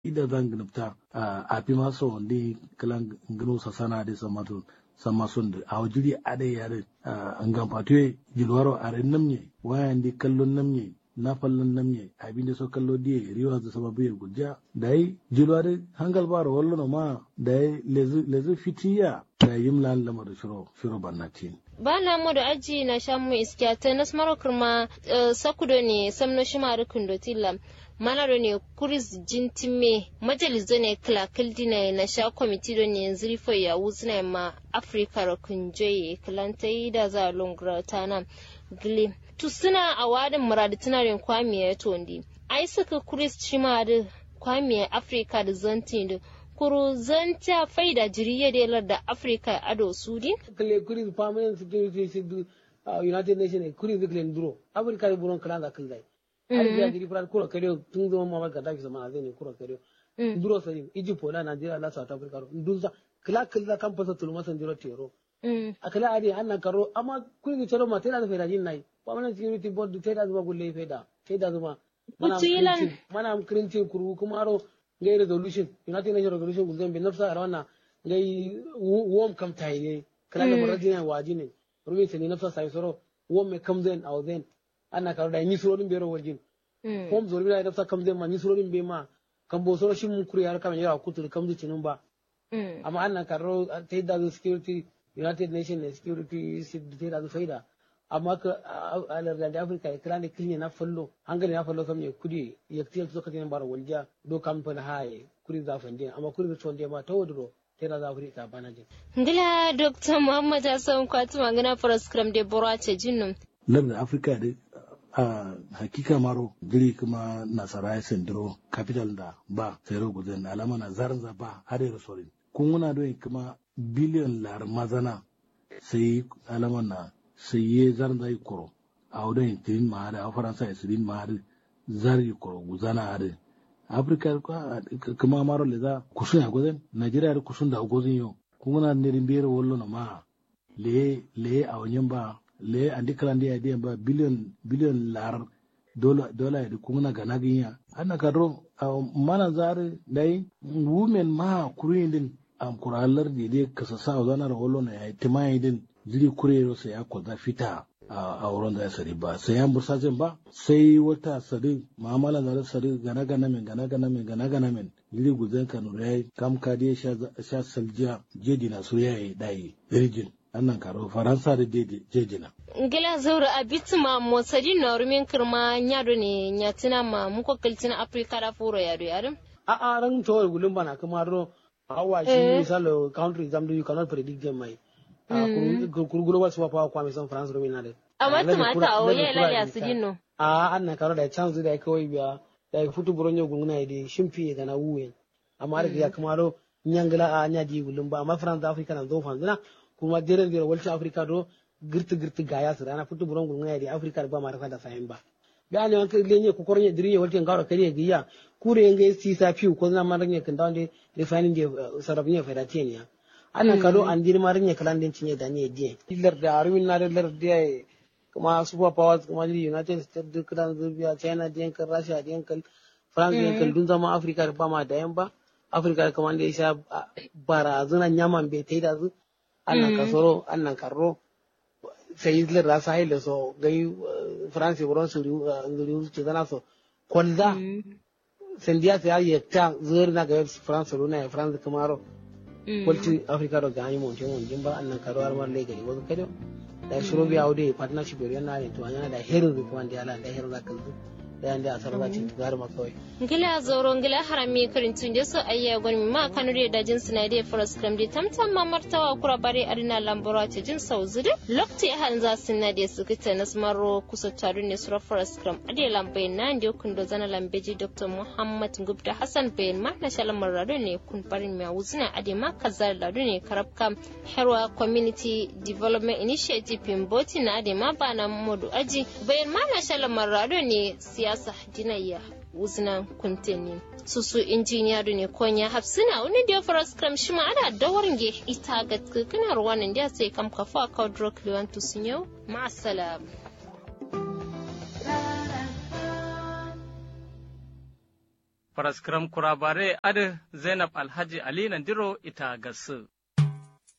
ida zan gnupta a fi maso wanda kalan gano sa sana da samatu sama sun da a wajiri a da yare an gamfatuwe gilwaro a rin namye wayan di kallon namye na fallon namye abin da so kallo diye riwa da sababu ya gujja da yi gilwaro hangal ba wallo ma da yi lezu fitiya da yi mlan lamar da shiro shiro bannatin ba na mu da aji na shan mu iskiya ta nas maro kurma sakudo ne samno shi ma rukun dotilla manaro ne kuris jintime majalizo ne kilakil dina na sha kwamiti don ne zirfo ya wuzina ma afirka rukun joye kilantai da za a lungra ta nan gile tu suna a wadin muradi tunarin kwamiya tondi ai suka kuris shi ma da kwamiya afirka da zantin da kuru zanta faida jiriya da yalar da afirka ado sudi kale kuris permanent security sidu united nations kuris kale nduro afirka da buron kala da kai har biya jiri fara kura kare tun zama mama ga dafi zamana zai ne kura kare duro sari egypt wala nigeria la south africa dunza kila kila kan fasa tulma san jiro tero akala ade annan karo amma kun ni tero ma tera da fera jin nai permanent security board tera zuma gulle feda feda zuma mana mana kirinci kuru kuma aro ngai resolution united nations resolution gulle be nafsa arawana ngai wom kam tai ne kala da marajina waji ne rubi sai nafsa sai soro wom me kam zen aw zen ana karo da ni surorin bero waljin kom zori bila da kam zai ma ni surorin be ma kan bo soro shin mun kuri har kam yawa kutul kam zu cinin ba amma ana karo ta da security united nations security ta da faida amma ka alar da africa ya kira ne kilne na fallo hangare na fallo kam ya kudi ya tiyar su katin bara walja do kam fa na haye kuri za fande amma kuri da tonde ma ta wadro tera za africa bana jin ngila dr muhammad hassan kwatu magana program de borace jinnum lamda afirka da a hakika maro giri kuma nasara ya sendiro capital da ba sai gudun alama na zaranza ba har yau sorin kun muna doyin kuma biliyon lar mazana sai alama na sai ye zaranza yi koro a wadon tirin ma da a faransa ya sirin ma da zari koro guzana har afirka kuma maro le za kusun ya gudun najeriya da kusun da gudun yau kun muna nirin biyar wallo na ma le le a wajen ba le andi kalandi ya diyan ba biliyon biliyon lar dola dola ya kuma ga naginya ana kadro mana zare dai women ma kurin din am kuralar di de kasa sa zana da holo na ya timai din ziri kurero sai ya kwaza fita a wurin da ya sari ba sai ya bursa jin ba sai wata sari ma'amala da sari gana gana min gana gana min gana gana min ziri guzan kanu ya kam kadi sha saljiya jedi na so ya yi dai rijin annan karo faransa da jejina. ngila zaura a bituma mosadi na rumin kirma nyado ne nyatina ma muko kiltina afrika da furo yado yado a a ran to gulun bana kuma ro hawa shi misalo country exam do you cannot predict them mai kuru global super power kwa san france rumin nade amma tumata a oye la ya sujinno a annan karo da chance da kawai biya da futu buronyo gunguna ide shimfi ga na wuyen amma da ya kuma ro nyangla a nyaji gulun ba amma france africa na zo fanzina kuma deren deren walci afrika do girti girti gaya su rana futu buron gulma ya afrika ba mara da sayin ba da ne wanka lenye ku kornya diriye walci ngaro kare giya kure nge si sa fiu ko na marnya kan da de de fanin je sarabnya fedatiya ne ana kado an dir marnya kalan din cinye da ne die lar da arwin na lar da kuma super powers kuma united states duk da zubiya china da yankan russia da yankan france da yankan dun zama afrika ba ma da yan ba afrika kamar da ya sha barazanan yaman bai ta yi da zu annan kasoro annan karro sai isler da sa haile so gai france wurin su ngiri su zana so kwalda sendiya sai ya ta zuwar na ga france runa ya france kamaro kwalci africa da ga hanyar montin montin ba annan karo har mar legari wasu kado da shiro biya wude partnership yana ne to yana da herin rikuwan da yala da herin zakan zu da yanda a sarra ce tugar ma kawai ngila zoro ngila harami karin tun je so ayya gon ma kanu da dajin sinade forest kram de tamtam ma martawa kura bare arina lambora ce jin sauzude lokti han za sinade su kita nasmaro kusa taru ne sura forest kram ade lambe nan de kun do zana lambeji dr muhammad gubda hassan bayan ma na shalan marado ne kun barin ma wuzina ade ma kazar ladu ne karabka herwa community development initiative pimboti na ade ma bana modu aji bayan ma na shalan marado ne siyasa dinayya wuznan kuntenin susu injiniya da ne konya hafsina wani da ya fara skram shi ma ana dawarin ge ita ga kana ruwanin da sai kam kafa ka drok liwan tusun yau ma'asalam Faraskram kurabare adi Zainab Alhaji Ali Nandiro ita gasu.